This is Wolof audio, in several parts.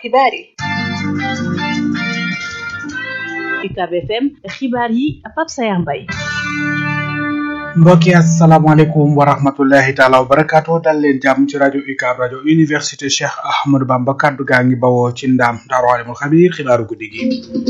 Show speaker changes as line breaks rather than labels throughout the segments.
xibaar yi
UCAB FM xibaar yi Pape Sayar Mbaye
mbokki asalaamaaleykum wa rahmatullahi taala wa barakaatu dal leen jàmm ci rajo UCAB rajo université Cheikh Ahmadou Bamba kaddu gaa ngi bawoo ci ndaam daaru alimul xabiir xibaaru guddi gi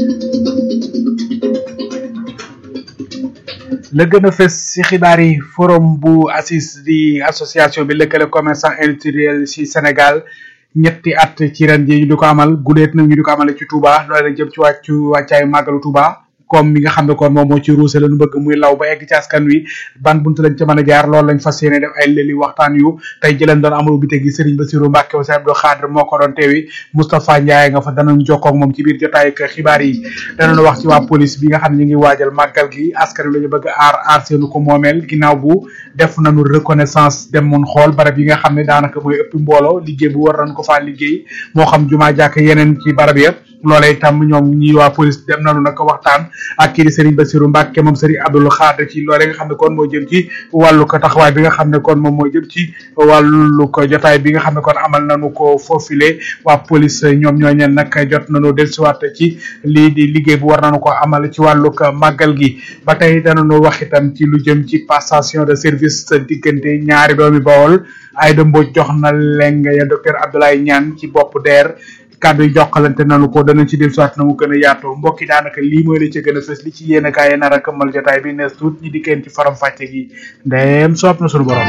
la gën a fës ci xibaar yi forum bu ACIS di association bi lëkkale commerçant industriel ci Sénégal ñetti at ci ren ji ñu di ko amal guleet nag ñu di ko amale ci Touba loole nag jëm ci wàccu wàccaayu màggalu Touba comme mi nga xam ne kon moom moo ci ruuse la ñu bëgg muy law ba egg ci askan wi ban buntu lañ ca mën a jaar loolu lañ fas yéene def ay lëli waxtaan yu tey jëleen doon amalu bi gi Serigne Bassirou Mbacke Ousseyn Abdou Khadre moo ko doon teewi Moustapha Ndiaye nga fa danañ jokkoo ak moom ci biir jotaay ak xibaar yi danañ wax ci waa police bi nga xam ne ñu ngi waajal màggal gi askan wi la ñu bëgg aar aar seenu ko moomeel ginnaaw bu def nañu reconnaissance dem mun xool barab yi nga xam ne daanaka mooy ëpp mbooloo liggéey bu war nañ ko faa liggéey moo xam jumaa jàkk yeneen ci barab ya loolee itam ñoom ñi waa police dem nañu nag waxtaan ak kii di Serigne Bassirou Mbacke moom Serigne Abdou Khadre ci loolee nga xam ne kon moo jëm ci wàllu ko taxawaay bi nga xam ne kon moom moo jëm ci wàllu ko jotaay bi nga xam ne kon amal nañu ko foofile waa police ñoom ñooñeen nag jot nañu dellusiwaat ci lii di liggéey bu war nañu ko amal ci wàllu ko màggal gi ba tey danañu wax itam ci lu jëm ci passation de service diggante ñaari doomi Bawol Aïda Mbodj jox na leng ya docteur Abdoulaye Niane ci bopp DER kàddu yi jokkalante nanu ko danañ ci dellusiwaat na mu gën a yaatoo mbokki daanaka lii mooy la ca gën a fës li ci yéen a kaay nar a këmmal jotaay bi nees tuut ñi dikkeen ci faram fàcce gi ndeem soob na sunu borom.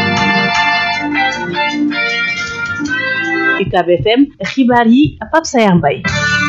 UCAB FM xibaar yi Pape Sayar Mbaye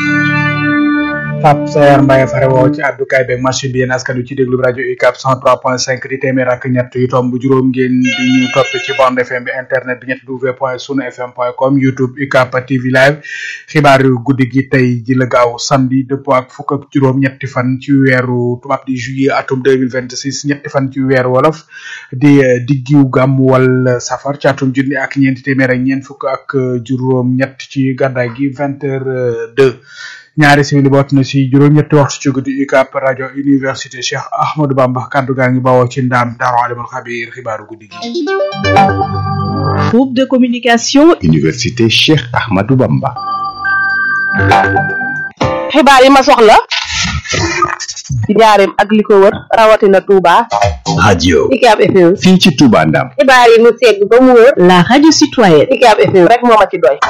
Pape Sayar Mbaye fare woo ci àddukaay beeg machine bi yéen askan wi ci déglu rajo UCAB 103.5 di téeméer ak ñett yu tomb juróom ngeen di ñu topp ci bande FM bi internet bi ñett w point sunu fm point com YouTube UCAB TV live xibaar yu guddi gi tey ji la gaaw samedi dëppoo ak fukk ak juróom ñetti fan ci weeru tubaab di juillet atum 2026 ñetti fan ci weeru wolof di diggiw gàmm wal safar ci atum junni ak ñeenti téeméer ak ñeent fukk ak juróom ñett ci gàddaay gi vingt heures deux ñaari simili boot na si juróom-ñetti waxtu ci guddi UCAB rajo université Cheikh Ahmadou Bamba kaddu gaa ngi bawoo ci ndaam daaru alimul xabiir xibaaru guddi gi.
groupe de communication.
université Cheikh Ahmadou Bamba.
xibaar yi ma soxla ci njaareem ak li ko wër rawatina Touba.
radio.
UCAB FM.
fii ci Touba Ndam.
xibaar yi mu segg ba mu wër.
la radio citoyenne.
UCAB FM rek moo ma ci doy.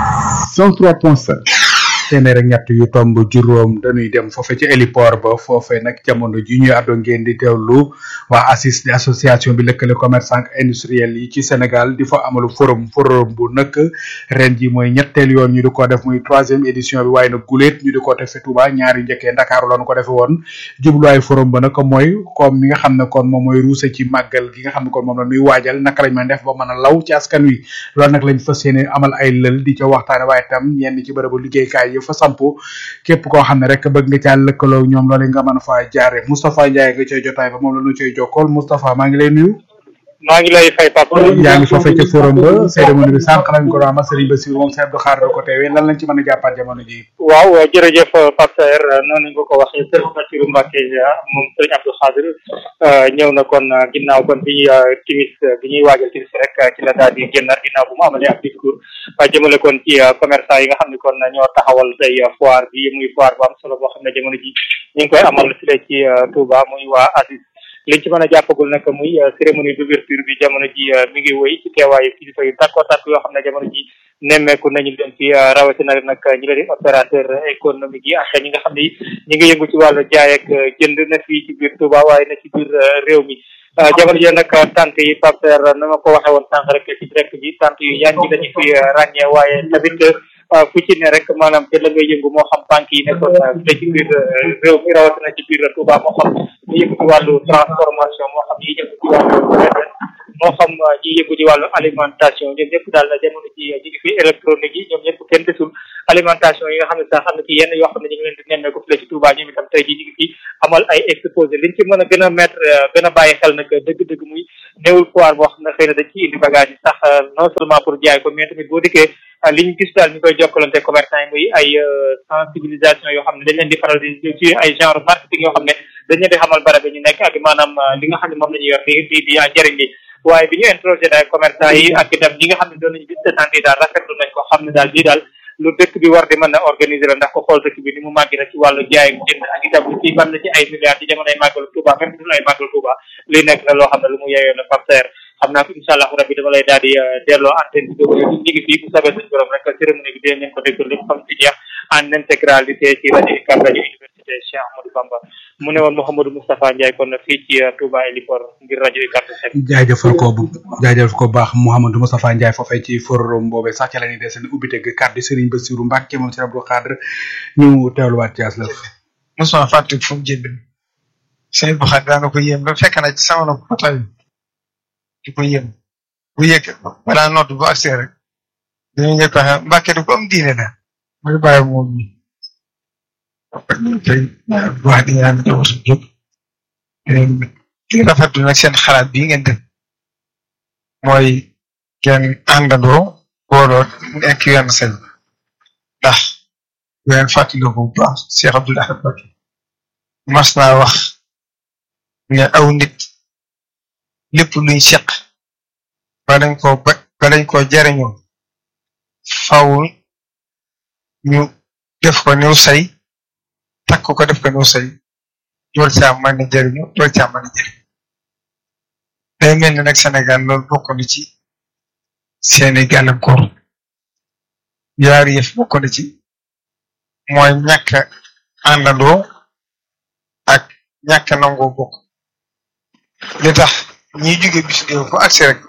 103.5.
téeméer ak ñett yu tomb juróom dañuy dem foofe ci héliport ba foofe nag jamono ji ñuy àddoo ngeen di teewlu waa ACIS di association bi lëkkale commerçant industriel yi ci Sénégal di fa amalu forum forum bu nag ren ji mooy ñetteel yoon ñu di ko def muy troisième édition bi waaye nag guléet ñu di ko defe Touba ñaari njëkkee Ndakaaru lañu ko defe woon jubluwaayu forum ba nag mooy comme mi nga xam ne kon moom mooy ruuse ci màggal gi nga xam ne kon moom la ñuy waajal naka lañ mën def ba mën a law ci askan wi loolu nag lañ fas yéene amal ay lël di ca waxtaane waaye tam ñenn ci bërëbu liggéeykaay fa sampu képp koo xam ne rek bëgg nga caa lëkkaloo ñoom loolu nga mën a faa jaare Moustapha Ndiaye nga cay jotaay ba moom la ñu cay jokkool Moustapha maa ngi lay nuyu
maa ngi lay fay Pape.
yaa ngi foofee ca forum ba cérémonie bi sànq lañ ko doon amal Serigne Bassirou moom Serigne Abdou Khadre ko teewee lan lañ ci mën a jàppaat jamono ji
waaw jërëjëf Pape Saer noonu nga ko waxee Serigne Bassirou Mbacke moom Serigne Abdou Khadre ñëw na kon ginnaaw kon bi timis bi ñuy waajal timis rek ci la daal di génnaat ginnaaw bu mu amalee ab discours jëmale kon ci commerçant yi nga xam ne kon ñoo taxawal tey foire bi muy foire bu am solo boo xam ne jamono ji ñu ngi koy amal fii ci Touba muy waa ACIS liñ ci mën a jàppagul nag muy cérémonie d'ouverture bi jamono ji mi ngi wéy ci teewaayu kilifa yu takko takk yoo xam ne jamono ji nemmeeku nañu leen fi rawatina nag ñi la di opérateur économique yi ak ñi nga xam ne ñi ngi yëngu ci wàllu jaay ak jënd na fii ci biir Touba waaye na ci biir réew mi jamono ji nag tànk yi Pape Serre na ma ko waxee woon sànq rek ci direct bi tànk yu yan ñi dañu fi ràññee waaye tamit fu ci ne rek maanaam te la ngay yëngu moo xam banque yi nekkoon te ci biir réew mi rawatina ci biir Touba moo xam ñi yëngu ci wàllu transformation moo xam ñi yëngu ci wàllu moo xam ñi yëngu ci wàllu alimentation ñoom ñëpp daal jamono ji ñi ngi fi électronique yi ñoom ñëpp kenn desul alimentation yi nga xam ne sax xam ne ci yenn yoo xam ne ñu ngi leen di nemmeeku fi la ci Touba ñoom itam tey jii ñu ngi fi amal ay exposé liñ ci mën a gën a mettre gën a bàyyi xel nag dëgg-dëgg muy néewul foire boo xam ne xëy na dañ ci indi bagage yi sax non seulement pour jaay ko mais tamit boo dikkee li ñu gis daal ñu koy jokkalante commerçant yi muy ay sensibilisation yoo xam ne dañ leen di faral di ci ay genre marketing yoo xam ne dañ leen di xamal barab yi ñu nekk ak maanaam li nga xam ne moom la ñuy yor di di di njëriñ li waaye bi ñu interrogé daal commerçant yi ak itam ñi nga xam ne doon nañu gis stand yi daal rafetlu nañ ko xam ne daal lii daal lu dëkk bi war di mën a organiser la ndax ko xool dëkk bi ni mu màgg na ci wàllu jaay ak jënd ak itam ci ban na ci ay milliards ci jamonoy màggalu Touba même bu dul ay màggalu Touba li nekk na loo xam ne lu mu yeeyoo la Pape Saer xam naa ko incha allah rabbi dama lay daal di delloo antenne bi déglu ñu ngi fii bu sabee suñu borom rek cérémonie bi dinañ leen ko déglu lépp xam ci jeex en intégralité ci rajo UCAB rajo université Cheikh Ahmadou Bamba mu ne woon Mouhamadou Moustapha Ndiaye kon fii ci Touba Héliport ngir rajo UCAB FM.
jaajëfal ko bu jaajëfal ko baax Mouhamadou Moustapha Ndiaye foofee ci forum boobee sax ca la ñuy desee ubbi teg kàddu Serigne Bassirou Mbacke moom Serigne Abdou Khadre ñu teewluwaat ci aslëf.
mosuma fàtte fu mu jënd Serigne Abdou Khadre daana ko yéem ba fekk na ci sama nopp ba tey di ko yéem bu yëg balaa nodd bu accès rek dañuy njëkk a xam Mbacke du ko am diine la mooy bàyyi moom mi tey wax di ñaan ñëw suñu jóg di rafetlu nag seen xalaat bii ngeen def mooy ngeen àndandoo booloo nekk wenn seen ndax ngeen fàttaliku bu baax Cheikh Abdoul Ahad Mbacké mas naa wax ne aw nit lépp luñ seq ba dañ ko ba ba dañ ko jariñoo faw ñu def ko new say takk ko def ko new say door caa mën a jariñu door caa mën a jariñ day mel ni nag Sénégal loolu bokk na ci seeni gàllankoor yaari yëf bokk na ci mooy ñàkk àndandoo ak ñàkk nangoo bokk li tax ñiy jóge bis réew fu agsi rek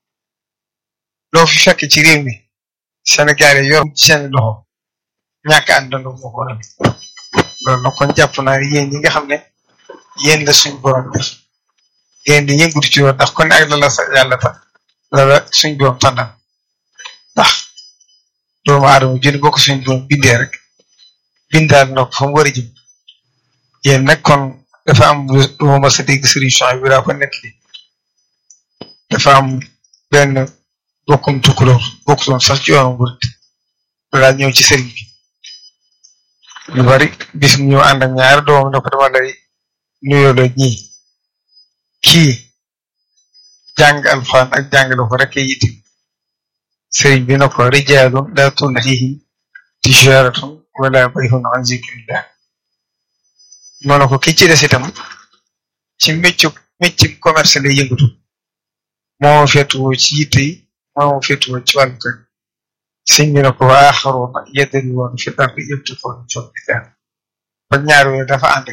loo fi fekk ci réew mi Sénégal yi yor ci seen loxo ñàkk àndandoo moo ko waral loolu nag kon jàpp naa ne yéen ñi nga xam ne yéen la suñ borom def yéen di yëngutu ci yoon ndax kon ak la la sa yàlla tax la la suñ borom tànnal ndax doomu aadama jënd bokk suñ borom bindee rek bindaal na ko fa mu war a jëm yéen nag kon dafa am lu ma mas a dégg solution bi daa ko nekk li dafa am benn bokkum tukkulóor bokkutoon sax ci yoonu murit daa ñëw ci sëriñ bi lu bari bis ñu ànd ak ñaari doomam ne ko dama lay nuyoo la ñii kii jàng alxuraan ak jàng la ko rek yitti sëriñ bi na ko rijaalun laa tulhiihim tijaaratun wala bay'un an zikrillah moo ne ko ki ci des itam ci méccu méccu commerce lay yëngatu moo féetuwoo ci yitte yi moo féetuwoo ci wàllu kër sëñ bi ne ko waa aaxaruuna yadribuuna fil ardi yabtaghuuna min fadlillah ba ñaar yooyu dafa ànd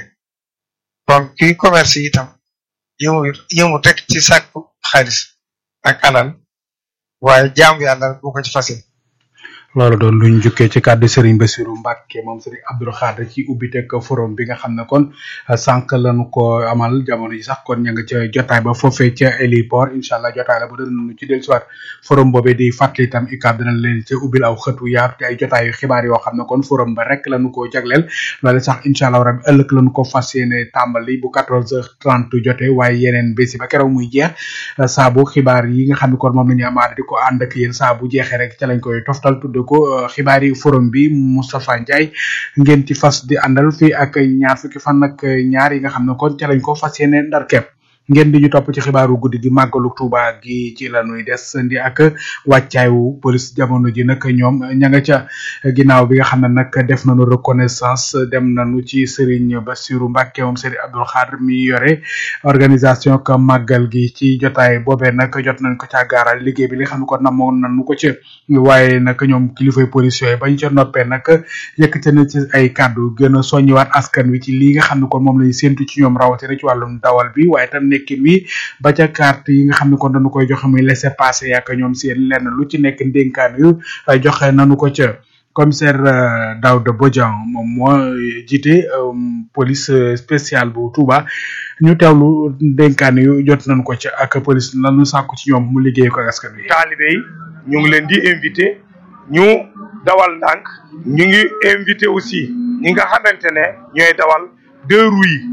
kon kuy commerce itam yëmu yëmu rek ci sàkku xaalis ak alal waaye jaamu yàlla bu ko ci fase
loolu doon luñ jukkee ci kàddu Serigne Bassirou Mbacke moom Serigne Abdou Khadre ci ubbiteg forum bi nga xam ne kon sànq lañu ko amal jamono ji sax kon ña nga ca jotaay ba foofee ca héliport incha allah jotaay la ba danañu ci dellusiwaat forum boobee di fàttali itam UCAB dinañ leen ca ubbil aw xëtu yaatu te ay jotaay yu xibaar yoo xam ne kon forum ba rek lañu ko jagleel loolu sax incha allah rabi ëllëg lañu ko fas yéene tàmbali bu 14h30 jotee waaye yeneen bési ba keroog muy jeex saa bu xibaar yi nga xam ne kon moom la ñu amaat di ko ànd ak yéen saa bu jeexee rek ca lañ koy toftal tudd ko xibaari forum bi Moustapha Ndiaye ngeen ci fas di àndal fii ak ñaar fukki fan ak ñaar yi nga xam ne kon ca lañ ko fas yéene ndar kepp ngeen di ñu topp ci xibaaru guddi gi màggalu Tuuba gi ci la ñuy des ndi ak wàccaayu police jamono ji nag ñoom ña nga ca ginnaaw bi nga xam ne nag def nañu reconnaissance dem nañu ci Serigne Bassirou Mbacke moom Serigne Abdou Khadre mi yore organisation ka màggal gi ci jotaay boobee nag jot nañ ko ca gaaral liggéey bi li nga xam ne ko namoon nañu ko ci waaye nag ñoom kilifay police yooyu bañ ca noppee nag yëkkate na ci ay kàddu gën a soññiwaat askan wi ci lii nga xam ne kon moom lañu séntu ci ñoom rawatina ci wàllum dawal bi waaye tam nekkin wi ba ca carte yi nga xam ne kon dañu koy joxe muy laisser passer yaak ñoom seen lenn lu ci nekk ndénkaan yu joxe nañu ko ca commissaire Daouda Bodian moom moo jiite police spéciale bu Touba ñu teewlu ndénkaan yu jot nañu ko ca ak police lanu sàkku ci ñoom mu liggéey ko askan wi.
taalibe yi ñu ngi leen di invité ñu dawal ndànk ñu ngi invité aussi ñi nga xamante ne ñooy dawal deux roues yi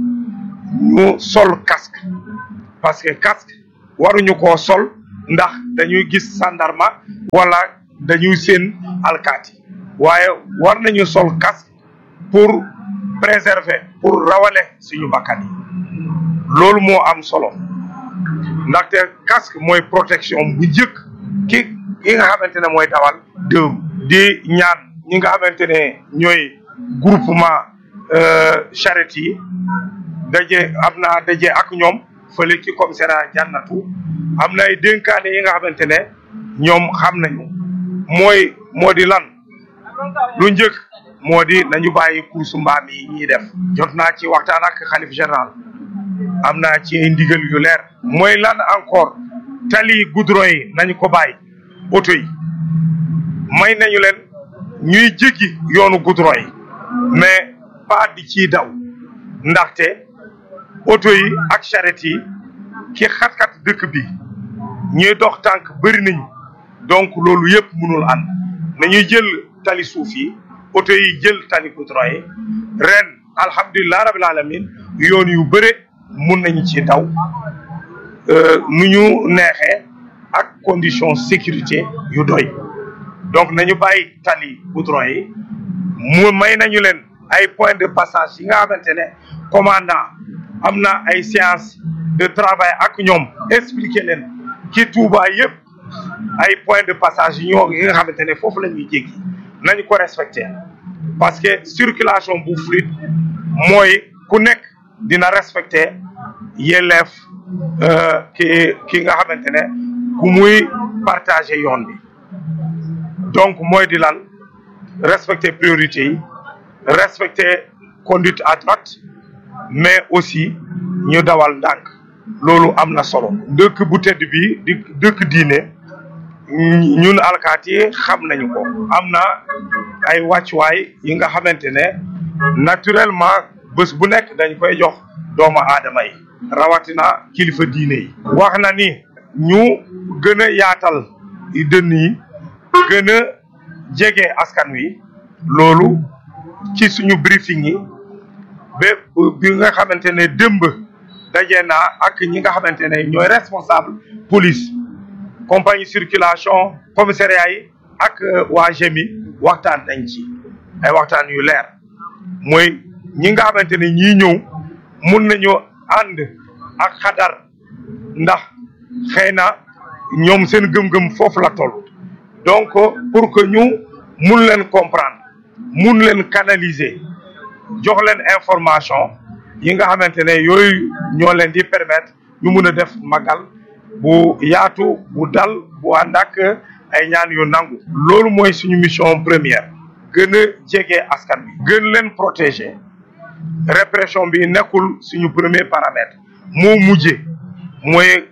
ñu sol casque parce que casque waruñu koo sol ndax dañuy gis sandarma wala dañuy seen alkaati waaye war nañu sol casque pour préserver pour rawale suñu bakkan yi loolu moo am solo ndaxte casque mooy protection bu njëkk ki ki nga xamante ne mooy dawal dëru di ñaan ñi nga xamante ne ñooy groupement charrette yi daje am naa daje ak ñoom fële ci commissariat jànnatu am na ay dénkaane yi nga xamante ne ñoom xam nañu mooy moo di lan lu njëkk moo di nañu bàyyi course mbaam yi ñuy def jot naa ci waxtaan ak xalif général am naa ci ay ndigal yu leer mooy lan encore tali goudron yi nañu ko bàyyi oto yi may nañu leen ñuy jéggi yoonu goudron yi mais pas di ciy daw ndaxte oto yi ak charrette yi ki xat-xat dëkk bi ñuy dox tànk bëri nañu donc loolu yëpp mënul ànd nañuy jël tali suuf yi oto yi jël tali goudron yi ren alhamdulilah rabil alamin yoon yu bëre mun nañu ci daw nu ñu neexee ak condition sécurité yu doy donc nañu bàyyi tali goudron yi mu may nañu leen ay point de passage yi nga xamante ne commandant am na ay séance de travail ak ñoom expliquer leen ci Touba yëpp ay point de passage yi ñoo yi nga xamante ne foofu la ñuy jéggi nañu ko respecter parce que circulation bu fluide mooy ku nekk dina respecter yelleef ki ki nga xamante ne ku muy partager yoon bi donc mooy di lan respecter priorité yi respecter conduite à droite mais aussi ñu dawal ndànk loolu am na solo dëkk bu tedd bi di dëkk diine ñun alkaati yi xam nañu ko am na ay wàccuwaay yi nga xamante ne naturellement bés bu nekk dañ koy jox doomu aadama yi rawatina kilifa diine yi wax na ni ñu gën a yaatal dënn yi gën a jege askan wi loolu ci suñu briefing yi ba bi nga xamante ne démb daje naa ak ñi nga xamante ne ñooy responsable police compagnie circulation commissariat yi ak waa GMI waxtaan nañ ci ay waxtaan yu leer mooy ñi nga xamante ne ñii ñëw mun nañu ànd ak xadar ndax xëy na ñoom seen gëm-gëm foofu la toll donc pour que ñu mun leen comprendre mun leen canaliser jox leen information yi nga xamante ne yooyu ñoo leen di permettre ñu mun a def magal bu yaatu bu dal bu ànd ak ay ñaan yu nangu loolu mooy suñu mission première gën a jege askan bi gën leen protéger répression bi nekkul suñu premier paramètre moo mujje mooy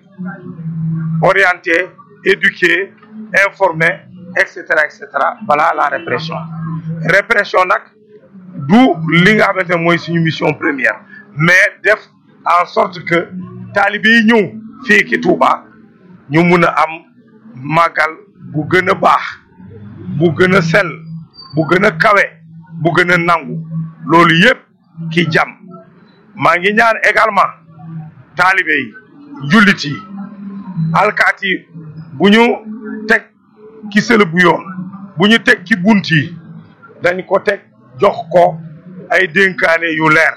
orienter éduquer informer et cetera et cetera balaa la répression répression nag du li nga xamante ne mooy suñu mission première mais def en sorte que taalibe yi ñëw fii ki Touba ñu mun a am màggal bu gën a baax bu gën a sell bu gën a kawe bu gën a nangu loolu yëpp ki jàmm maa ngi ñaan également taalibe yi jullit yi alkaat yi bu ñu teg ki sël bu yoon bu ñu teg ci bunt yi dañ ko teg jox ko ay dénkaane yu leer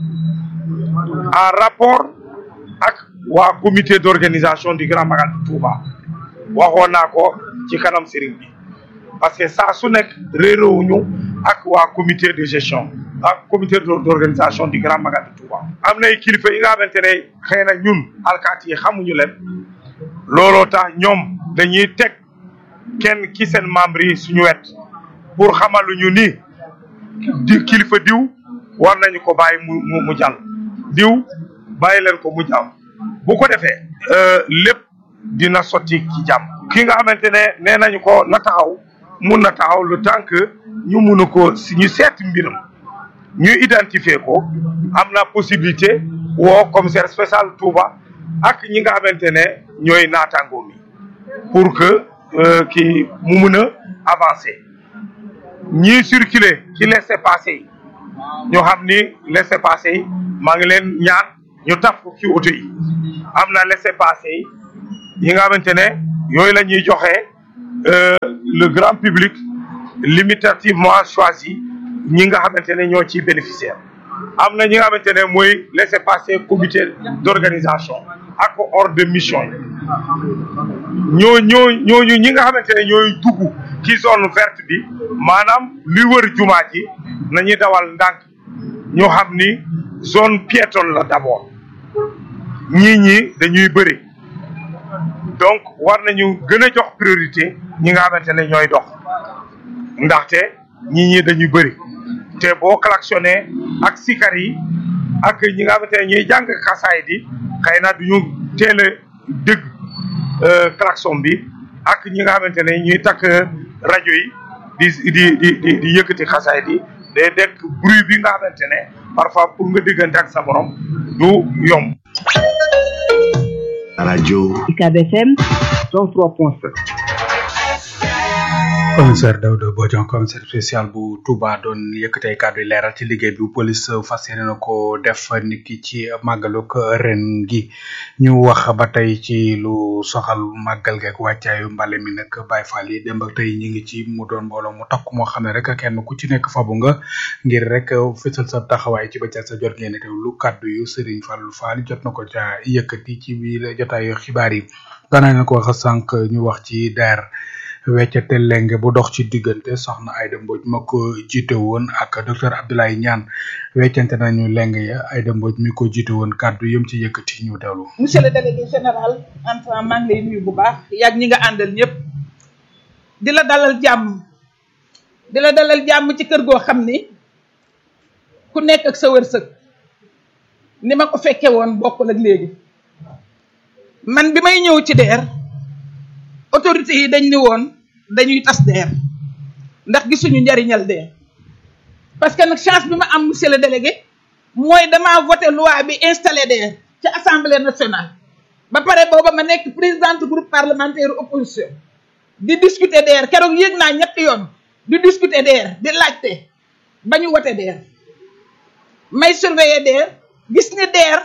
en rapport ak waa comité d'organisation du Grand Magal de Touba waxoon naa ko ci kanam sëriñ bi parce que saa su nekk réeróowuñu ak waa comité de gestion ak comité d'organisation du Grand Magal de Touba am nay kilifa yi nga xamante ne xëy na ñun alkaati yi xamuñu leen looloo tax ñoom dañuy teg kenn ki seen membre yi suñu wet pour xamaluñu ni di kilifa diw war nañu ko bàyyi mu mu mu jàll diw bàyyi leen ko mu jàll bu ko defee lépp dina sotti ci jàmm ki nga xamante ne nee nañu ko na taxaw mun na taxaw le temps que ñu mun a ko si ñu seet mbiram ñu identifier ko am na possibilité woo commissaire spécial Touba ak ñi nga xamante ne ñooy naataangoo mi pour que ki mu mun a avancer ñiy circuler ci laissez-passer yi ñoo xam ni laissez-passer yi maa ngi leen ñaan ñu taf ko ci oto yi am na laissez-passer yi yi nga xamante ne yooyu la ñuy joxe le grand public limitativement choisi ñi nga xamante ne ñoo ciy bénéficiaire am na ñi nga xamante ne mooy laissez-passer comité d'organisation ak ordre de mission yi ñoo ñoo ñooñu ñi nga xamante ne ñooy dugg ci zone verte bi maanaam li wër jumaa ji nañuy dawal ndànk ñoo xam ni zone piétonne la d'abord ñii ñi dañuy bëri donc war nañu gën a jox priorité ñi nga xamante ne ñooy dox ndaxte ñii ñi dañuy bëri te boo klaxonné ak sikar yi ak ñi nga xamante ne ñuy jàng xasaay di xëy na duñu teel a dégg klaxon bi ak ñi nga xamante ne ñuy takk rajo yi di di di di di yëkkati xasaay di day dekk bruit bi nga xamante ne parfois pour nga diggante ak sa morom du yomb.
radio
UCAB FM
103.7
commissaire Daouda Bodian commissaire spécial bu Touba doon yëkkatee kàddu yi leeral ci liggéey bi police fas yéene na ko def niki ci màggaluk ren gi ñu wax ba tey ci lu soxal màggal geeg wàccaayu mbale mi nag Baye Fall yi démb ak tey ñi ngi ci mu doon mbooloo mu takk moo xam ne rek kenn ku ci nekk fabu nga ngir rek fësal sa taxawaay ci bëccëg sa jot ngeen teew lu kàddu yu Serigne Fallou Fall jot na ko ca yëkkati ci biir jotaayu xibaar yi daanaka na ko wax sànq ñu wax ci DER. weccate lenge bu dox ci diggante soxna Aïda Mbodj ma ko jiite woon ak docteur Abdoulaye Niane weccante nañu lenge ya Aïda Mbodj mi ko jiite woon kàddu yëm ci yëkkati ñu teewlu.
monsieur le délégué général Anta maa ngi lay nuyu bu baax yàgg ñi nga àndal ñëpp di la dalal jàmm di la dalal jàmm ci kër goo xam ni ku nekk ak sa wërsëg ni ma ko fekkee woon bokkul ak léegi man bi may ñëw ci DER autorité yi dañ ni woon dañuy tas DER ndax gisuñu njariñal DER parce que nag chance bi ma am monsieur le délégué mooy damaa voté loi bi installé DER ci assemblée nationale ba pare booba ma nekk présidente groupe parlementaire opposition di discuter DER keroog yéeg naa ñetti yoon di discuter DER di laajte ba ñu voté DER may surveiller DER gis ni DER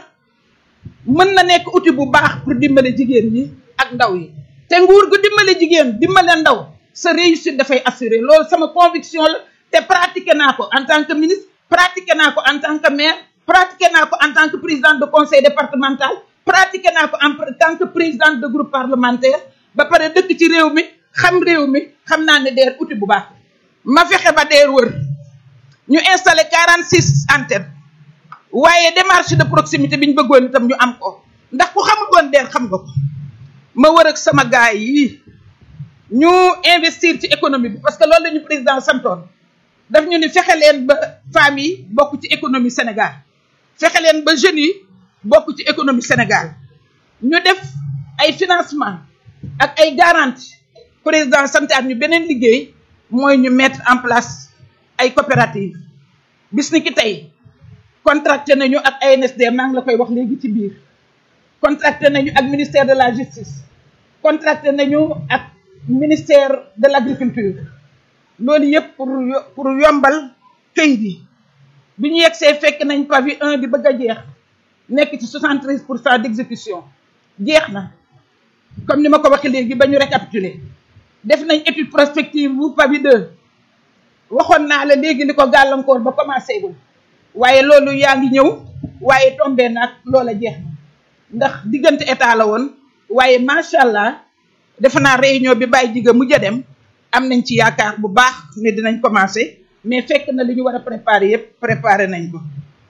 mën na nekk outil bu baax pour dimbale jigéen ñi ak ndaw yi te nguur gu dimbale jigéen dimbale ndaw sa réussite dafay assuré loolu sama conviction la te pratiqué naa ko en tant que ministre pratiqué naa ko en tant que maire pratiqué naa ko en tant que présidente de conseil départemental pratiqué naa ko en tant que présidente de groupe parlementaire ba pare dëkk ci réew mi xam réew mi xam naa ne DER outil bu baax ma fexe ba DER wër ñu installé 46 antennes waaye démarche de proximité bi ñu bëggoon itam ñu am ko ndax ku xamul woon DER xam nga ko ma wër ak sama gaay yi ñu investir ci économie bi parce que loolu la ñu président santoon daf ñu ni fexe leen ba femmes yi bokk ci économie Sénégal fexe leen ba jeunes yi bokk ci économie Sénégal ñu def ay financement ak ay garantie président santaat ñu beneen liggéey mooy ñu mettre en place ay coopérative bis ni ki tey contracté nañu ak ANSD maa ngi la koy wax léegi ci biir contracté nañu ak ministère de la justice contracté nañu ak ministère de l' agriculture loolu yëpp pour pour yombal këyit yi bi ñu yegsee fekk nañ pavi 1 di bëgg a jeex nekk ci 73 pour cent d' exécution jeex na comme ni ma ko waxee léegi ba ñu récapituler def nañ étude prospective bu pavi 2 waxoon naa la léegi li ko gàllankoor ba commencé gul waaye loolu yaa ngi ñëw waaye tombé na ak loola jeex na ndax diggante état la woon waaye macha allah defe naa réunion bi bàyyi jiga mujj a dem am nañ ci yaakaar bu baax ne dinañ commencé mais fekk na li ñu war a préparer yëpp préparer nañ ko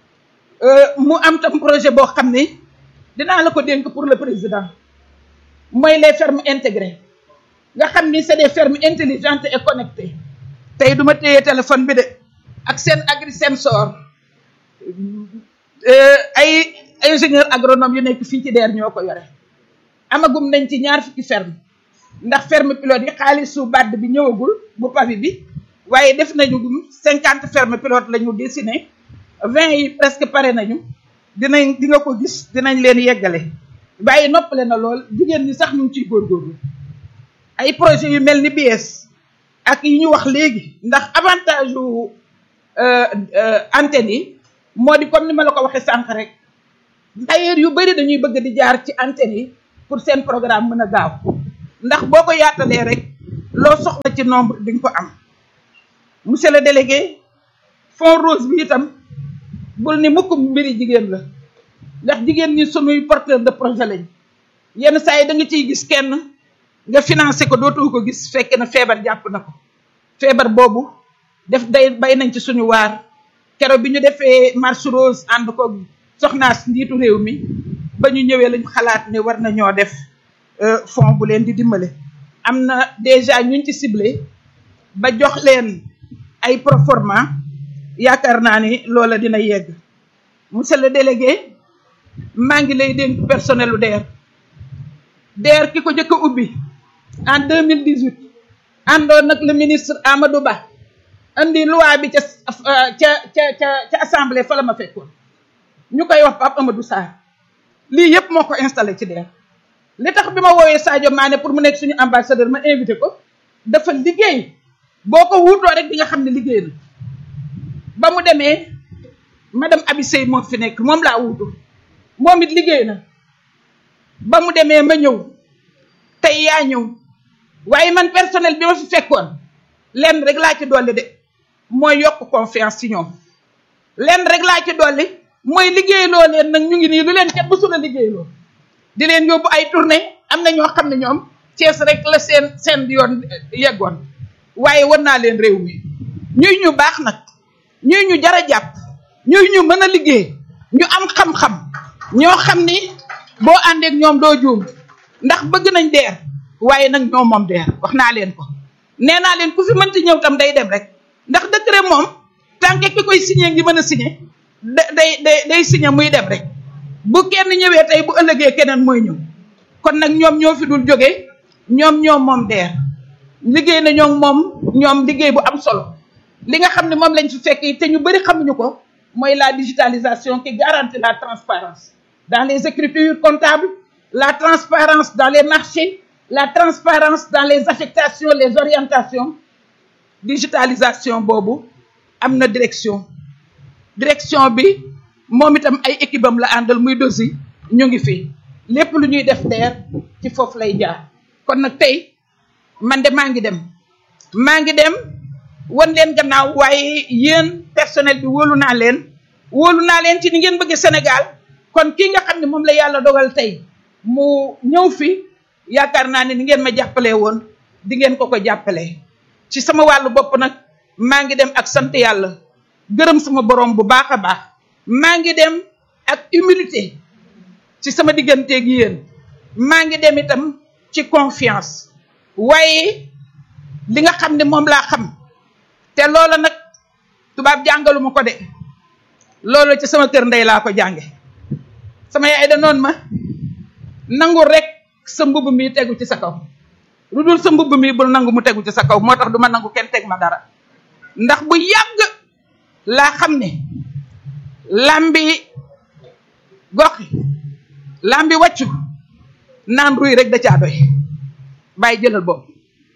mu am tam projet boo xam ne dinaa la ko dénk pour le président mooy les fermes intégrées nga xam ni c'est des fermes intelligentes et connectées tey duma téye téléphone bi de ak seen agri sensor ay ingénieur agronome yu nekk fii ci DER ñoo ko yore amagum nañ ci ñaar fukki ferme ndax ferme pilote yi xaalisu bàdd bi ñëwagul bu pavi bi waaye def nañu gum cinquante ferme pilote la ñu dessiné vingt yi presque pare nañu dinañ di nga ko gis dinañ leen yeggale waaye noppale na lool jigéen ñi sax ñu ngi ciy góorgóorlu ay projet yu mel ni BS ak yi ñu wax léegi ndax avantage yu antenne yi moo di comme ni ma la ko waxee sànq rek d'ailleurs yu bëri dañuy bëgg di jaar ci antenne yi pour seen programme mën a gaaw ndax boo ko yaatalee rek loo soxla ci nombre di nga ko am monsieur le délégué fond rose bi itam bul ni mukk mbiri jigéen la ndax jigéen ñi sunuy porteur de projet lañ yenn saa yi da nga ciy gis kenn nga financé ko dootoo ko gis fekk na feebar jàpp na ko feebar boobu def day bay nañ ci suñu waar keroog bi ñu defee marche rose ànd ko soxnaas njiitu réew mi ba ñu ñëwee lañu xalaat ne war nañoo def fond bu leen di dimbale am na déjà ñuñ ci ciblé ba jox leen ay proforma yaakaar naa ni loola dina yegg monsieur le délégué maa ngi lay dénk personnel u DER DER ki ko jëkk a ubbi en 2018 àndoon nag le ministre Amadou Ba andi loi bi ca ca ca ca ca assemblée fa la ma fekkoon ñu koy wax Pape Amadou Sarr lii yëpp moo ko installé ci DER li tax bi ma woowee Sadio Mané pour mu nekk suñu ambassadeur ma invité ko dafa liggéey boo ko wuutoo rek di nga xam ne liggéey na ba mu demee madame Abi Sey moo fi nekk moom laa wuutu moom it liggéey na ba mu demee ma ñëw tey yaa ñëw waaye man personnel bi ma fi fekkoon lenn rek laa ci dolli de mooy yokk confiance ci ñoom lenn rek laa ci dolli mooy liggéeyloo leen nag ñu ngi nii lu leen kenn mësul a liggéeyloo di leen yóbbu ay tournée am na ñoo xam ne ñoom Cees rek la seen seen yoon yeggoon waaye war naa leen réew mi ñuy ñu baax nag ñuy ñu jar a jàpp ñuy ñu mën a liggéey ñu am xam-xam ñoo xam ni boo àndeek ñoom doo juum ndax bëgg nañ DER waaye nag ñoo moom DER wax naa leen ko nee naa leen ku fi mënti ñëw tam day dem rek ndax décret moom tant que ki koy signé ngi mën a signé day day day signé muy dem rek bu kenn ñëwee tey bu ëllëgee keneen mooy ñëw kon nag ñoom ñoo fi dul jóge ñoom ñoom moom DER liggéey na ñoom moom ñoom liggéey bu am solo li nga xam ne moom lañ fi fekk te ñu bëri xamuñu ko mooy la digitalisation qui garantit la transparence dans les écritures comptables la transparence dans les marchés la transparence dans les affectations les orientations digitalisation boobu am na direction direction bi moom itam ay équipe am la àndal muy dosi ñu ngi fi lépp lu ñuy def DER ci foofu lay jaar kon nag tey man de maa ngi dem maa ngi dem wan leen gannaaw waaye yéen personnel bi wóolu naa leen wóolu naa leen ci ni ngeen bëgg Sénégal kon kii nga xam ne moom la yàlla dogal tey mu ñëw fi yaakaar naa ne ni ngeen ma jàppalee woon di ngeen ko ko jàppalee ci sama wàllu bopp nag maa ngi dem ak sant yàlla gërëm sama borom bu baax a baax maa ngi dem ak humilité ci sama digganteeg yéen maa ngi dem itam ci confiance waaye li nga xam ne moom laa xam te loola nag tubaab jàngaluma ko de loolu ci sama kër ndey laa ko jànge sama yaay da noonu ma nangu rek sa mbubb mi tegu ci sa kaw lu dul sa mbubb mi bul nangu mu tegu ci sa kaw moo tax du ma nangu kenn teg ma dara ndax bu yàgg laa xam ne lambi goxi lambi wàccu naan ruy rek da caa doy bàyyi jëlal boobu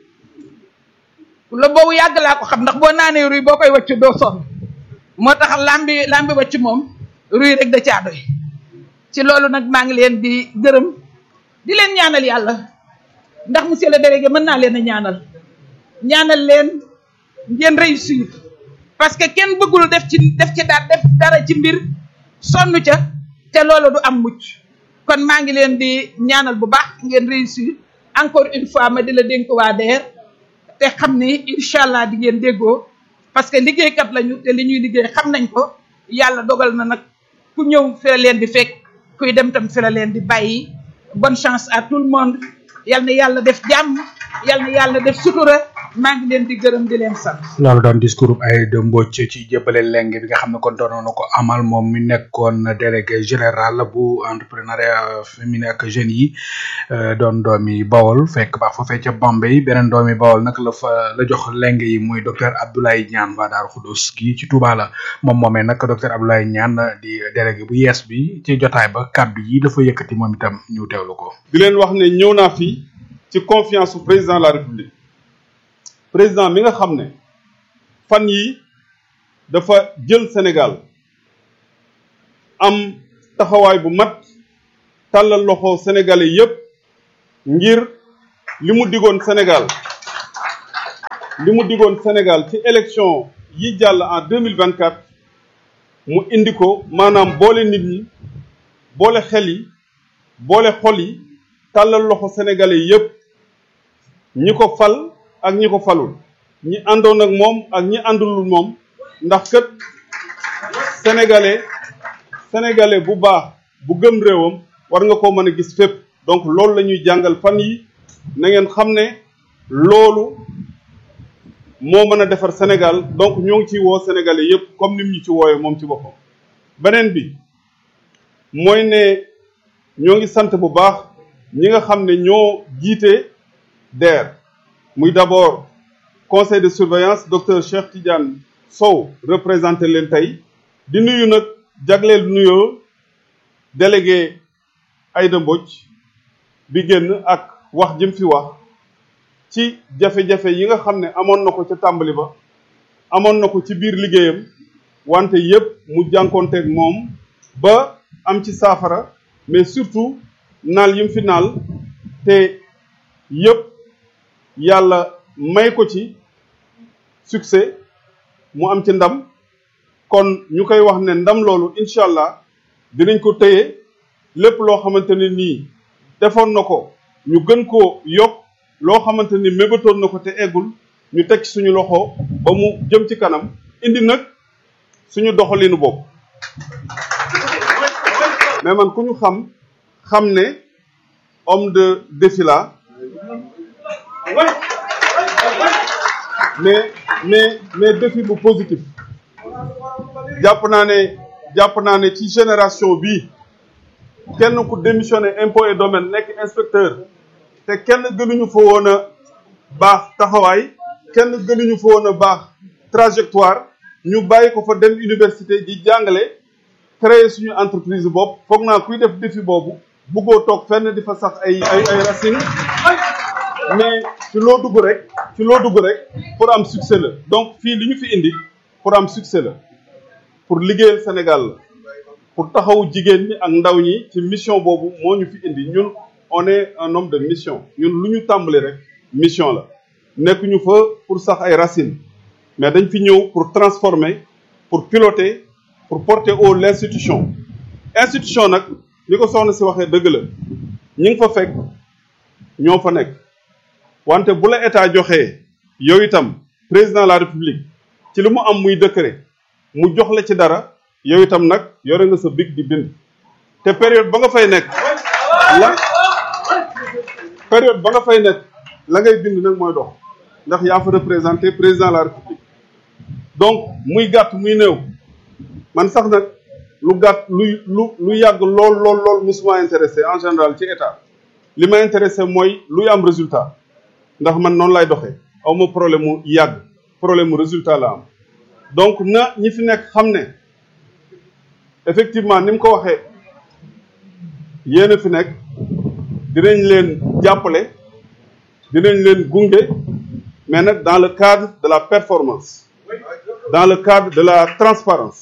la boobu yàgg laa ko xam ndax boo naanee ruy boo koy wàccu doo sonn moo tax lambi lambi wàccu moom ruy rek da caa doy ci loolu nag maa ngi leen di gërëm di leen ñaanal yàlla ndax monsieur le délégué mën naa leen a ñaanal ñaanal leen ngeen réussir parce que kenn bëggul def ci def ci daal def dara ci mbir sonn ca te loolu du am mucc kon maa ngi leen di ñaanal bu baax ngeen réussir encore une fois ma di la dénk waa DER te xam ni incha allah di ngeen déggoo parce que liggéeykat lañu te li ñuy liggéey xam nañ ko yàlla dogal na nag ku ñëw fi la leen di fekk kuy dem tam fi la leen di bàyyi bonne chance à tout le monde yal na yàlla def jàmm yal na yàlla def sutura maa ngi leen di gërëm di leen sant.
loolu doon discours ay de Mbodj ci jébbale leng bi nga xam ne kon doonoon na ko amal moom mi nekkoon délégué général bu entrepreneuriat féminin ak jeunes yi doon doomi Bawol fekk baax foofee ca Bambey beneen doomi Bawol nag la fa la jox leng yi muy docteur Abdoulaye Niane waa Daaru Xudus gi ci Touba la moom moomee nag docteur Abdoulaye Niane di délégué bu yees bi ci jotaay ba kàddu yi dafa yëkkati moom itam ñu teewlu ko.
di leen wax ne ñëw naa fi ci confiance su président de la république. président mi nga xam ne fan yi dafa jël Sénégal am taxawaay bu mat tàllal loxo sénégalais yépp ngir li mu digoon Sénégal li mu digoon Sénégal ci élection yi jàll en deux mille vingt quatre mu indi ko maanaam boole nit ñi boole xel yi boole xol yi tàllal loxo sénégalais yépp ñi ko fal ak ñi ko falul ñi àndoon ak moom ak ñi àndulul moom ndax kët sénégalais sénégalais bu baax bu gëm réewam war nga koo mën a gis fépp donc loolu la ñuy jàngal fan yi na ngeen xam ne loolu moo mën a defar Sénégal donc ñoo ngi ciy woo sénégalais yépp comme ni mu ñu ci woowee moom ci boppam beneen bi mooy ne ñoo ngi sant bu baax ñi nga xam ne ñoo jiite DER muy d'abord conseil de surveillance docteur Cheikh Tidiane Sow représenté leen tey di nuyu nag jagleel nuyoo délégué Aïda Mbodj bi génn ak wax jëm fi wax ci jafe-jafe yi nga xam ne amoon na ko ca tàmbali ba amoon na ko ci biir liggéeyam wante yépp mu jànkoonteeg moom ba am ci saafara mais surtout naal yim fi naal te yépp yàlla may ko ci succès mu am ci ndam kon ñu koy wax ne ndam loolu incha allah dinañ ko téye lépp loo xamante ne nii defoon na ko ñu gën koo yokk loo xamante ni mébatoon na ko te eggul ñu teg ci suñu loxo ba mu jëm ci kanam indi nag suñu doxalinu bopp mais man ku ñu xam xam ne homme de défi la mais mais mais défi bu positif jàpp naa ne jàpp naa ne ci génération bii kenn ku démissionné impôt et domaine nekk inspecteur te kenn gënuñu fa woon a baax taxawaay kenn gënuñu fa woon a baax trajectoire ñu bàyyi ko fa dem université di jàngale créer suñu entreprise bopp foog naa kuy def défi boobu buggoo toog fenn di fa sax ay ay ay racines mais ci loo dugg rek ci loo dugg rek pour am succès la donc fii li ñu fi indi pour am succès la pour liggéeyal Sénégal la pour taxawu jigéen ñi ak ndaw ñi ci mission boobu moo ñu fi indi ñun on est un homme de mission ñun lu ñu tàmbali rek mission la nekkuñu fa pour sax ay racines mais dañ fi ñëw pour transformer pour piloter pour porter haut l'institution institution nag ni ko soxna si waxee dëgg la ñi ngi fa fekk ñoo fa nekk wante bu la état joxee yow itam président de la république ci li mu am muy décret mu jox la ci dara yow itam nag yore nga sa big di bind te période ba nga fay nekk la période ba nga fay nekk la ngay bind nag mooy dox ndax yaa fa représenté président de la république donc muy gàtt muy néew man sax nag lu gàtt luy lu lu yàgg lool lool lool musuma intéressé en général ci état li ma intéressé mooy luy am résultat ndax man noonu lay doxee aw ma problème mu yàgg problème mu résultat la am donc na ñi fi nekk xam ne effectivement ni mu ko waxee yéen a fi nekk dinañ leen jàppale dinañ leen gunge mais nag dans le cadre de la performance dans le cadre de la transparence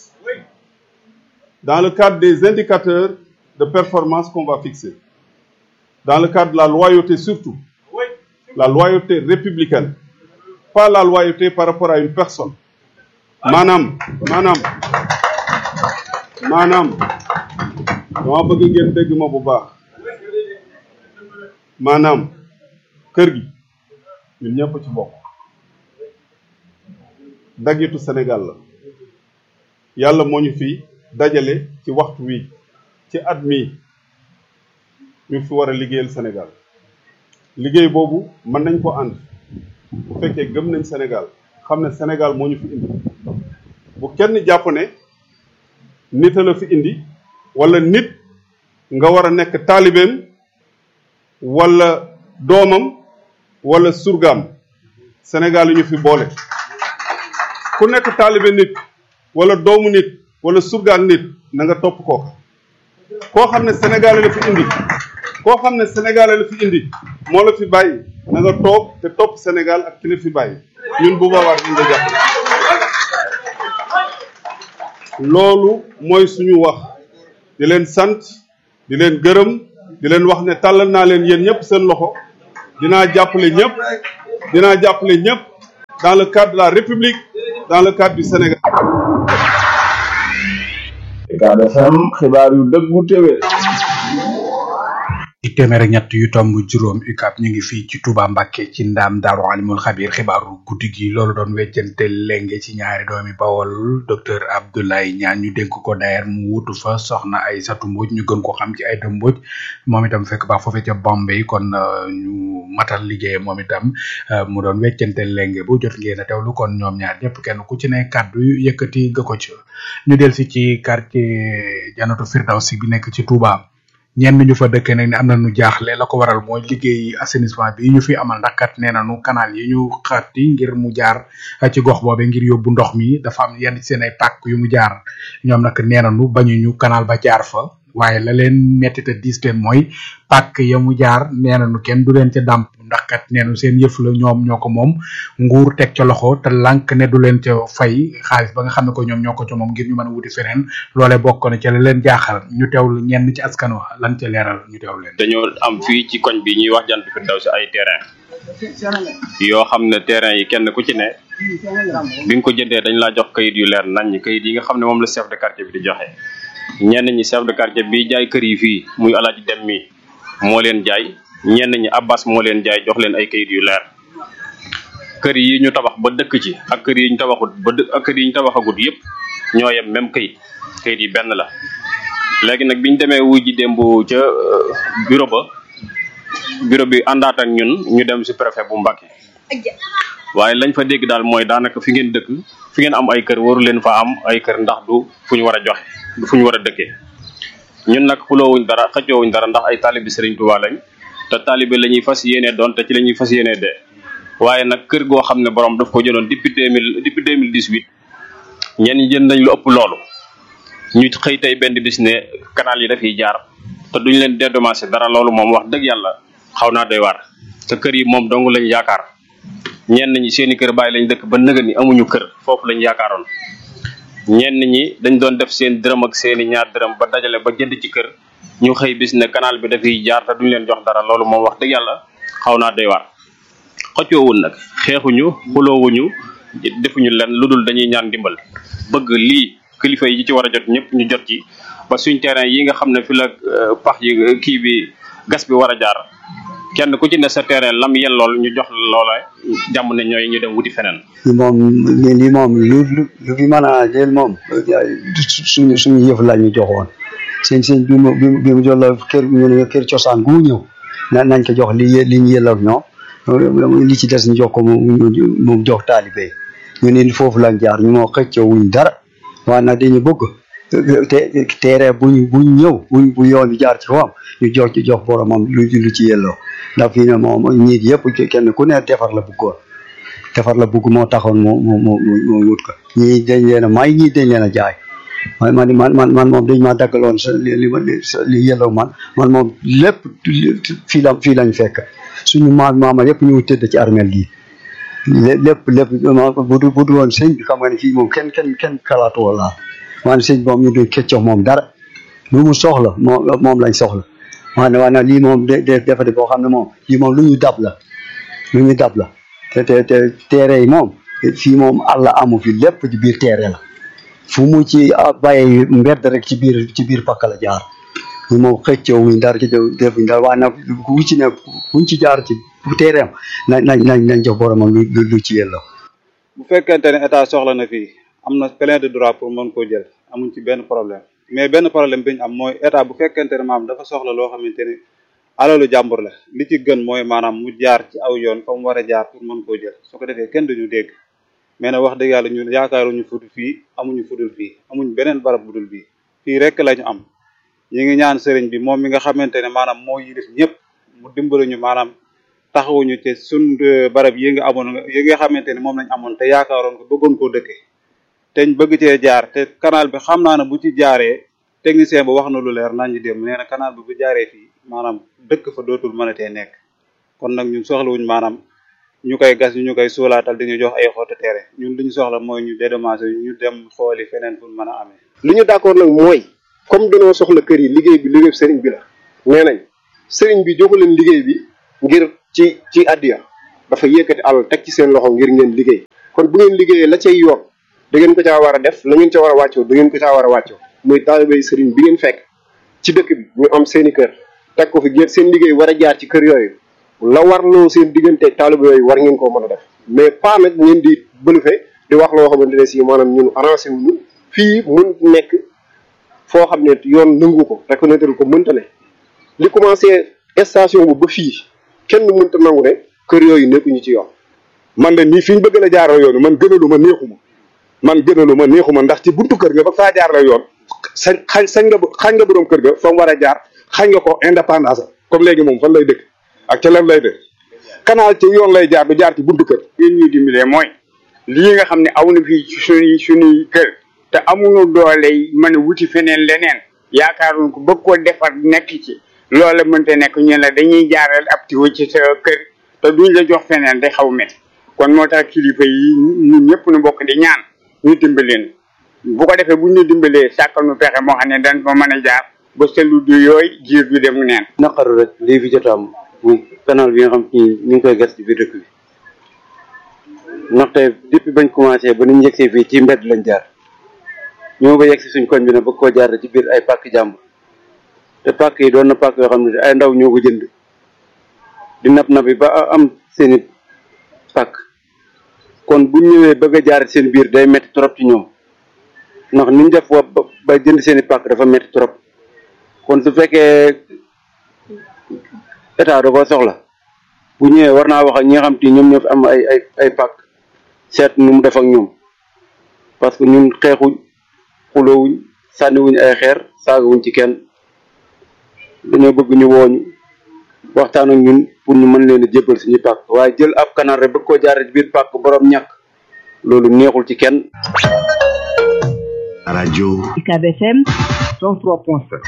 dans le cadre des indicateurs de performance qu'on va fixer dans le cadre de la loyauté surtout la loyauté républicaine pas la loyauté par rapport à une personne maanaam maanaam maanaam dama bëgg ngeen dégg ma bu baax maanaam kër gi ñun ñëpp ci bokk dagitu Sénégal la yàlla moo ñu fi dajale ci waxtu wi ci at mi ñu fi war a liggéeyal Sénégal liggéey boobu mën nañ ko ànd bu fekkee gëm nañ Sénégal xam ne Sénégal moo ñu fi indi bu kenn jàpp ne nit a la fi indi wala nit nga war a nekk taalibeem wala doomam wala surgaam Sénégal yi ñu fi boole ku nekk taalibe nit wala doomu nit wala surgaam nit na nga topp kooka koo xam ne Sénégal la fi indi koo xam ne Sénégal la fi indi moo la fi bàyyi na nga toog te topp Sénégal ak ki la fi bàyyi ñun bu boobaa duñ nga jàpp loolu mooy suñu wax di leen sant di leen gërëm di leen wax ne tàllal naa leen yéen ñëpp seen loxo dinaa jàppale ñëpp dinaa jàppale ñëpp dans le cadre de la République dans le cadre du Sénégal.
Ucab FM xibaar yu dëggu téwé
di téeméer ak ñett yu tomb juróom UCAB ñu ngi fii ci Touba Mbacké ci ndaam Daaru Alimul Xabir xibaaru guddi gi loolu doon weccante lenge ci ñaari doomi Bawol docteur Abdoulaye Niane ñu dénk ko dayer mu wutu fa soxna Aïssatou Mbodj ñu gën ko xam ci Aïda Mbodj moom itam fekk baax foofee ca Bombay kon ñu matal liggéey moom itam mu doon weccante lenge bu jot ngeen a teewlu kon ñoom ñaar ñëpp kenn ku ci ne kàddu yu yëkkati nga ko ci ñu del si ci quartier Janatu Firdawsi bi nekk ci Touba ñenn ñu fa dëkk nag ne am na ñu jaaxle la ko waral mooy liggéey assainissement bi ñu fi amal ndax kat nee nañu canal yi ñu xatti ngir mu jaar ci gox boobe ngir yóbbu ndox mi dafa am yenn ci seen ay pàkk yu mu jaar ñoom nag nee nañu bañuñu canal ba jaar fa waaye la leen metti te diis leen mooy pàkk ya mu jaar nee nañu kenn du leen ca dàmp ndax kat nee nañu seen yëf la ñoom ñoo ko moom nguur teg ca loxo te lànk ne du leen ca fay xaalis ba nga xam ne ko ñoom ñoo ko ca moom ngir ñu mën a wuti feneen loole bokk na ca la leen jaaxal ñu teewlu ñenn ci askan wa lan ca leeral ñu teewlu leen.
dañoo am fii ci koñ bi ñuy wax jant fi daw si ay terrain yoo xam ne terrain yi kenn ku ci ne bi nga ko jëndee dañ laa jox kayit yu leer nañ kayit yi nga xam ne moom la chef de quartier bi di joxe ñenn ñi chef de quartier bi jaay kër yi fii muy alaaji dem mi moo leen jaay ñenn ñi abbas moo leen jaay jox leen ay kayit yu leer kër yi ñu tabax ba dëkk ci ak kër yi ñu tabaxut ba dë ak kër yi ñu tabaxagut yépp ñoo yem même kayit kayit yi benn la léegi nag biñ demee wuy ji démb ca bureau ba bureau bi àndaat ak ñun ñu dem si préfet bu Mbacké waaye lañ fa dégg daal mooy daanaka fi ngeen dëkk fi ngeen am ay kër waru leen fa am ay kër ndax du fu ñu war a joxe du fu ñu war a dëkkee ñun nag xuloowuñ dara xëccoowuñ dara ndax ay taalibi Serigne Touba lañ te taalibe la ñuy fas yéenee doon te ci la ñuy fas yéenee dee waaye nag kër goo xam ne borom daf ko jëloon depuis deux mille depuis deux mille dix huit ñenn ñi jënd nañ lu ëpp loolu ñu xëy tey benn bis ne canal yi dafiy jaar te duñ leen dédommagé dara loolu moom wax dëgg yàlla xaw naa doy waar te kër yi moom dong lañ yaakaar ñenn ñi seeni kër bàyyi lañ dëkk ba nëga ni amuñu kër foofu lañ yaakaaroon ñenn ñi dañ doon def seen dërëm ak seeni ñaar dërëm ba dajale ba jënd ci kër ñu xëy bis ne canal bi dafiy jaar te duñ leen jox dara loolu moom wax dëgg yàlla xaw naa doy waar xëccoowul nag xeexuñu xuloowuñu defuñu len lu dul dañuy ñaan dimbal bëgg lii kilifa yi ci war a jot ñëpp ñu jot ci ba suñ terrain yi nga xam ne fi la pax yi kii bi gas bi war a jaar kenn ku ci ne sa terrain lam yen lool ñu jox loola jàmm ne ñooy ñu dem wuti feneen
li moom li moom lu lu lu fi mën a jël moom suñu suñu yëf la ñu joxoon seen seen bi mu bi mu jox la kër ñu ne kër cosaan gu ñëw na nañ ko jox li li ñu yelloog ñoom li ci des ñu jox ko mu mu jox taalibe ñu ne foofu lañ jaar ñu moo xëccoo wuñ dara waaye nag dañu bëgg te teere buñ buñ ñëw buñ bu yoon bi jaar ci kawam ñu jox ci jox boromam lu lu ci yelloo ndax fii ne moom ñiit yëpp kenn ku ne defar la bëggoon defar la bëgg moo taxoon moo moo moo moo wut ko ñii dañ leen a may ñii dañ leen a jaay man man man man moom dañ maa daggaloon sa li ma li yelloo man man moom lépp fii la fii lañ fekk suñu maam maama yëpp ñu tëdd ci armel gi lépp lépp bu du bu du woon sëñ bi xam nga ne fii moom kenn kenn kenn xalaatu wala maanaam sëñ moom ñu doon keccox moom dara lu mu soxla moom moom lañ soxla maanaam maanaam lii moom de dafa de boo xam ne moom lii moom lu ñu dab la lu ñu dab la te te te teere yi moom fii moom àlla amu fi lépp ci biir teere la fu mu ci bàyyi mbedd rek ci biir ci biir pakk la jaar ñu moom xëccoo wuñ dara ci defuñ dara waaye nag ku ci ne kuñ ci jaar ci bu teereem nañ nañ nañ nañ jox boromam lu lu ci yelloo
bu fekkente ne état soxla na fii am na plein de droit pour mën koo jël amuñ ci benn problème mais benn problème bi ñu am mooy état bu fekkente ne maam dafa soxla loo xamante ne alalu jàmbur la li ci gën mooy maanaam mu jaar ci aw yoon fa mu war a jaar pour mën koo jël su ko defee kenn duñu dégg mais nag wax dëgg yàlla ñun yaakaaruñu fudul fii amuñu fudul fii amuñ beneen barab budul bii fii rek lañu am ñi ngi ñaan sëriñ bi moom mi nga xamante ne maanaam moo yilif ñëpp mu dimbali ñu maanaam taxawuñu te sun barab yi nga amoon yi nga xamante ne moom lañ amoon te yaakaaroon ko bëggoon koo dëkkee te ñu bëgg cee jaar te canal bi xam naa ne bu ci jaaree technicien ba wax na lu leer nañ ñu dem nee na canal bi bu jaaree fii maanaam dëkk fa dootul mënatee nekk kon nag ñun soxlawuñ maanaam ñu koy gas ñu koy suulaatal di ñu jox ay xottu teere ñun li ñu soxla mooy ñu dédommagé ñu dem xooli feneen fu mën a amee.
li ñu d'accord nag mooy comme dañoo soxla kër yi liggéey bi liggéey sëriñ bi la nee nañ sëriñ bi joxu leen liggéey bi ngir ci ci addiya dafa yëkkati alal teg ci seen loxo ngir ngeen liggéey kon bu ngeen liggéeyee la cay yoon da ngeen ko caa war a def la ngeen ca war a wàccoo da ngeen ko caa war a wàccoo muy taalibey sëriñ bi ngeen fekk ci dëkk bi ñu am seeni kër teg ko fi ngeen seen liggéey war a jaar ci kër yooyu la warloo seen diggante taalibe yooyu war ngeen koo mën a def mais pas nag ngeen di bëlufe di wax loo xamante ne si maanaam ñun arrangé wuñu fii mun nekk foo xam ne yoon nangu ko reconnaître ko mënta ne li commencé station bu ba fii kenn mënta nangu ne kër yooyu nekkuñu ci yoon
man de nii fi ñu bëgg la jaarale yoon man gënalu ma neexuma man gënalu ma neexuma ndax ci buntu kër ga ba faa jaarale yoon sañ xañ sañ nga xañ nga borom kër ga fa mu war a jaar xañ nga ko indépendance comme léegi moom fan lay dëkk ak ca lan lay dëkk canal ci yoon lay jaar du jaar ci buntu kër.
li ñuy dimbalee mooy lii nga xam ne aw na fii ci suñuy suñuy kër te amuñu doole yi mën a wuti feneen leneen yaakaaruñ ko bëgg koo defar nekk ci loola mënta nekk ñu la dañuy jaaral ab tiwo ci sa kër te duñ la jox feneen day xaw métti kon moo tax kilifa yi ñun ñëpp nu bokk di ñaan ñu dimbaleen bu ko defee bu ñu dimbalee sàkkal nu pexe moo xam ne dañ ko mën a jaar ba selu du yooyu jiir du dem neen
naqaru rek lii fi jot a am muy canal bi nga xam ni ñu ngi koy gas ci biir dëkk bi ndaxte depuis bañ commencé ba ñu yegsee fii ci mbedd lañ jaar ñoo ba yegsi suñ koñ bi ne bëgg koo jaar ci biir ay pàkk jàmbur te pàkk yi doon na pàkk yoo xam ne ay ndaw ñoo ko jënd di nap nabi ba am seeni pàkk kon bu ñëwee bëgg a jaar seen biir day metti trop ci ñoom ndax niñ def wa ba jënd seeni pàkk dafa metti trop kon su fekkee état da ko soxla bu ñëwee war naa wax ak ñi nga xam te ñoom ñoo fi am ay ay ay pàkk seet nu mu def ak ñoom parce que ñun xeexuñ xuloowuñ sànniwuñ ay xeer saagawuñ ci kenn dañoo bëgg ñu wooñu waxtaan ak ñun pour ñu mën leen a jébbal suñu pàkk waaye jël ab canal rek bëgg koo jaare ci biir pàkk borom ñàkk loolu neexul ci kenn
radio
UCAB FM
103.7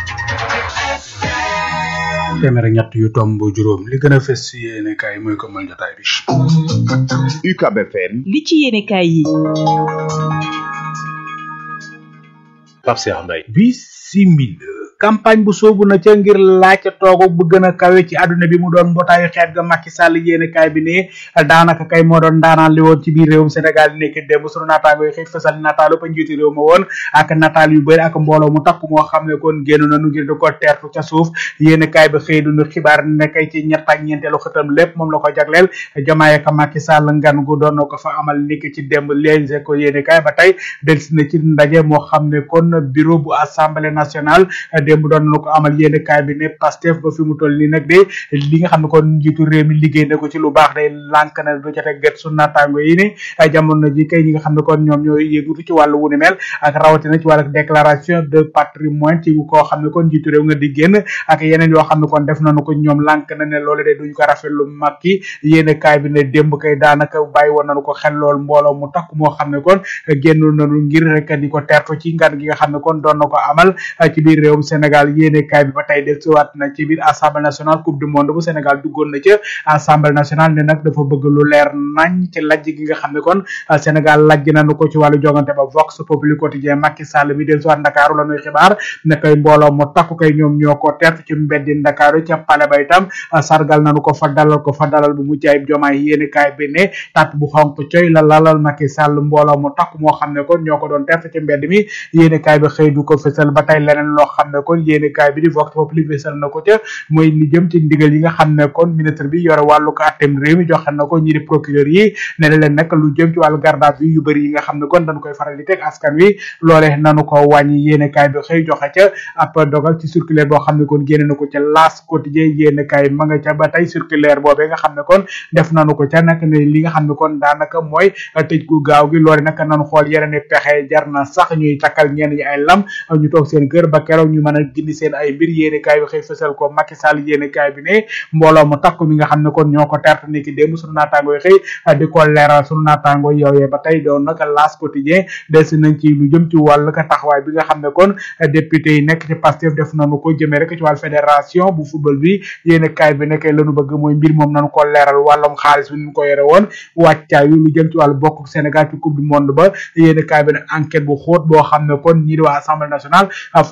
téeméer ak ñett yu tomb juróom li gën a fës ci yéene kaay mooy ko mal jotaay bi
UCAB FM
li ci yéenekaay yi
Pape Cheikh Mbaye bisimila campagne bu soobu na ca ngir laaj toogu bu gën a kawe ci àdduna bi mu doon mbootaayu xeet ga Macky Sall yéene kaay bi ne daanaka kay moo doon daanaan li woon ci biir réewum Sénégal nekk démb sunu naataango yi xëy fësal nataalu pa njiitu réew ma woon ak nataal yu bëri ak mbooloo mu takk moo xam ne kon génn nañu ngir di ko teertu ca suuf yéene kaay ba xëy duñu xibaar ne kay ci ñett ak ñeenteelu xëtam lépp moom la ko jagleel jamaay ak Macky Sall ngan gu doon na ko fa amal niki ci démb léegi ko yéene kaay ba tey delsi na ci ndaje moo xam ne kon bureau bu assemblée nationale démb doon na ko amal yéene kaay bi ne Pastef ba fi mu toll nii nag de li nga xam ne kon njiitu réew mi liggéey na ko ci lu baax day lànk na du ca teg gët su naataango yi ne jamono ji kay ñi nga xam ne kon ñoom ñooy yëgutu ci wàllu wu ni mel ak rawatina ci wàllu déclaration de patrimoine ci koo xam ne kon njiitu réew nga di génn ak yeneen yoo xam ne kon def nañu ko ñoom lànk na ne loolu de duñ ko rafetlu makki yéene kaay bi ne démb kay daanaka bàyyi woon nañu ko xel lool mbooloo mu takk moo xam ne kon génn nañu ngir rek di ko tertu ci ngan gi nga xam ne kon doon na ko amal ci biir réewum Sénégal yéene kaay bi ba tey del siwaat na ci biir assemblée nationale coupe du monde bu Sénégal duggoon na ca assemblée nationale ne nag dafa bëgg lu leer nañ ci lajj gi nga xam ne kon Sénégal lajj nañu ko ci wàllu jogante ba Vox Populi quotidien Macky Sall mi del siwaat Ndakaaru la ñuy xibaar ne koy mbooloo mu takku kay ñoom ñoo ko tertu ci mbeddi Ndakaaru ca pale ba itam sargal nañu ko fa dalal ko fa dalal bu mucc ayib jomaay yéene kaay bi ne tat bu xonk coy la lalal Macky Sall mbooloo mu takku moo xam ne kon ñoo ko doon tertu ci mbedd mi yéene kaay bi xëy du ko fësal ba tey leneen loo xam ne kon yéene kaay bi di vox populi fësal na ko ca mooy li jëm ci ndigal yi nga xam ne kon ministre bi yore wàllu ko attem réew mi joxe na ko ñi di procureur yi ne leen nag lu jëm ci wàllu garde à vue yu bëri yi nga xam ne kon dañ koy faral di teg askan wi loole nanu ko wàññi yéene kaay bi xëy joxe ca ab dogal ci circulaire boo xam ne kon génne na ko ca laas quotidien yéene kaay ma nga ca ba tey circulaire boobee nga xam ne kon def nanu ko ca nag ne li nga xam ne kon daanaka mooy tëj gu gaaw gi loole nag nanu xool yeneen pexe jar na sax ñuy takkal ñenn ñi ay lam ñu toog seen kër ba keroog ñu mën a gindi seen ay mbir yéene kaay bi xëy fësal ko Macky Sall yéene kaay bi ne mbooloo mu takku mi nga xam ne kon ñoo ko terte ni ki démb sunu naataango yi xëy di ko leeral sunu naataango yooyee ba tey doon nag laas quotidien des nañ ci lu jëm ci wàllu ka taxawaay bi nga xam ne kon député yi nekk ci Pastef def nañu ko jëmee rek ci wàllu fédération bu football bi yéene kaay bi nekkee lañu bëgg mooy mbir moom nañu ko leeral wàllum xaalis bi ñu ko yore woon wàccaay wi lu jëm ci wàllu bokk Sénégal ci coupe du monde ba yéene kaay bi ne enquête bu xóot boo xam ne kon ñii di waa assemblée nationale